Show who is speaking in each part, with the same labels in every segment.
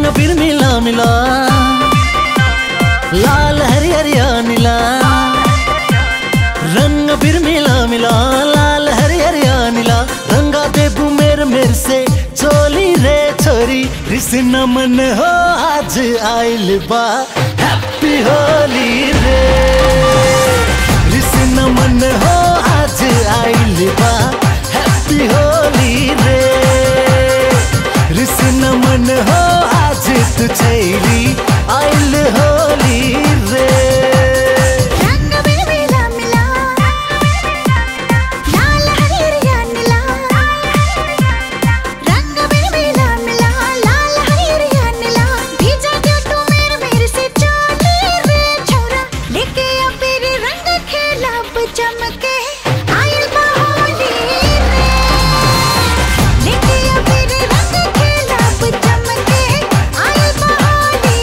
Speaker 1: रंग फिर मिला मिला लाल हरिहरिया नीला रंग फिर मिला मिला लाल हरिहरिया नीला रंगा देबू मेर मेर से चोली रे छोरी कृष्ण मन हो आज आइल बा हैप्पी होली रे कृष्ण मन हो आज आइल बा हैप्पी होली रे कृष्ण मन हो आज तू छैली आइल होली रे
Speaker 2: रंग बिल मिला मिला लाल हरिहरिया नीला रंग बिल मिला मिला लाल हरिहरिया नीला भीजा गया तू मेरे मेरे से चोली रे छोरा लेके आ फिर रंग खेला चमके आयल बहोली रे लेके आ फिर रंग खेला चमके आयल बहोली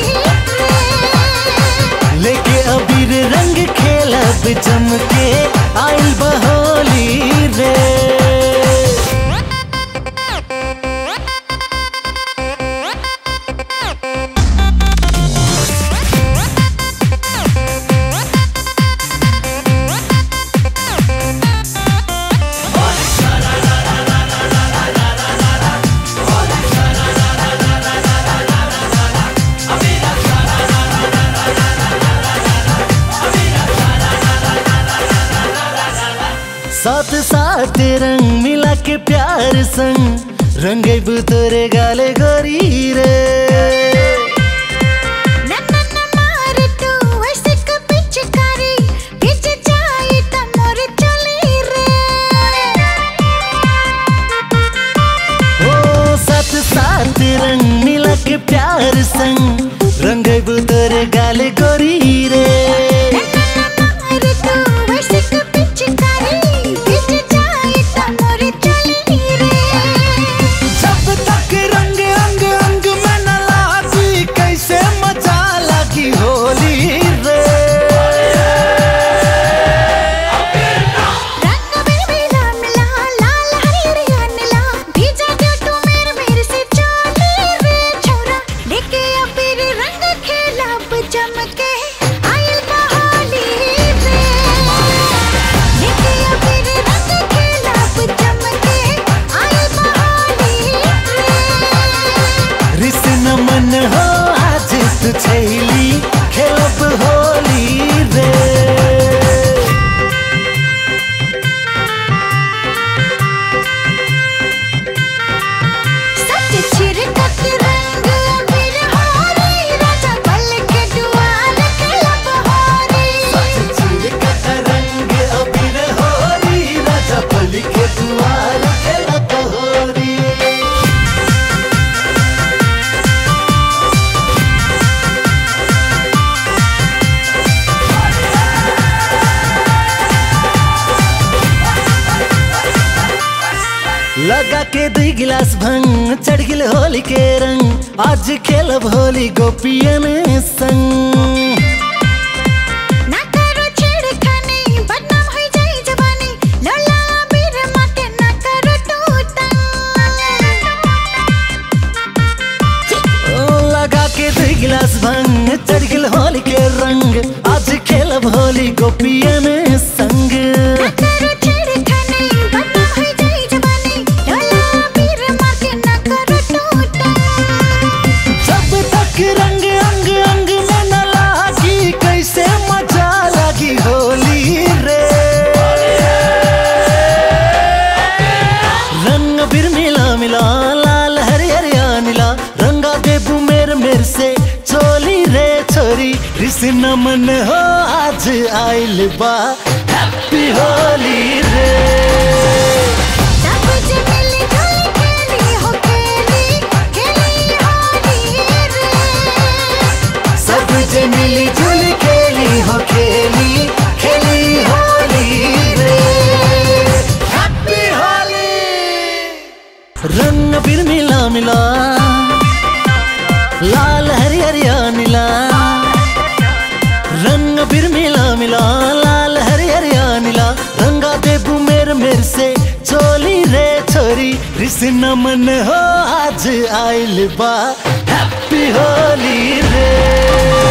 Speaker 2: रे
Speaker 1: लेके अबीर रंग खेलब चमके आइल बहोली रे साथ साथ रंग मिला के प्यार संग रंगे तोरे गाले गोरी रे
Speaker 2: नन्नन मार तू ऐसे कभी चिकारी पीछे जाए तो मोर चली रे
Speaker 1: ओ साथ साथ रंग मिला के प्यार संग रंगे तोरे गाले गोरी रे
Speaker 2: नन्नन मार तू ऐसे कभी चिकारी पीछे जाए तो मोर चली रे
Speaker 1: जब तक रंग अंग अंग में न लागी कैसे मजा लगी होली रे
Speaker 2: रंग बिल मिला मिला लाल हरिहरिया नीला भीजा गया तू मेरे मेरे से चोली रे छोरा लेके आ फिर रंग खेला चमके आयल बहोली रे लेके आ फिर रंग खेला चमके आयल बहोली रे
Speaker 1: रिसन मन हो आज तू छैली खेलब होली रे
Speaker 2: सच छिड़कत रंग अबीर होरी राजा बल के दुआर खेला बहोरी
Speaker 1: चिरकत रंग अबीर होरी राजा बलि के दुआर खेलब होरी लगा के दुई गिलास भंग चढ़ गिल होली के रंग आज खेलब होली गोपियन संग
Speaker 2: ना करो छेड़खानी बदनाम हो जाए जवानी लोला अबीर माँ के ना करो टूटा
Speaker 1: ओ, लगा के दुई गिलास भंग चढ़ गिल होली के रंग आज खेलब होली गोपियन संग
Speaker 2: ना करो छेड़खानी बदनाम हो जाए जवानी लोला अबीर माँ के ना करो टूटा
Speaker 1: जब तक रंग अंग अंग में न लागी कैसे मजा लगी होली रे रंग फिर मिला मिला लाल हरिहरिया नीला रंगा देबू मेर मेर से चोली रे छोरी कृष्ण मन हो आज आइल बा हैप्पी होली रे
Speaker 2: सब जे मिली जुली खेली हो खेली खेली होली रे
Speaker 1: सब जे मिली जुल खेली हो खेली खेली होली रे हैप्पी होली रंग फिर मिला मिला लाल हरिहरिया नीला रंग फिर मिला मिला लाल हरिहरिया नीला रंगा देबू मेर मेर से चोली रे छोरी कृष्ण मन हो आज आइल बा हैप्पी होली रे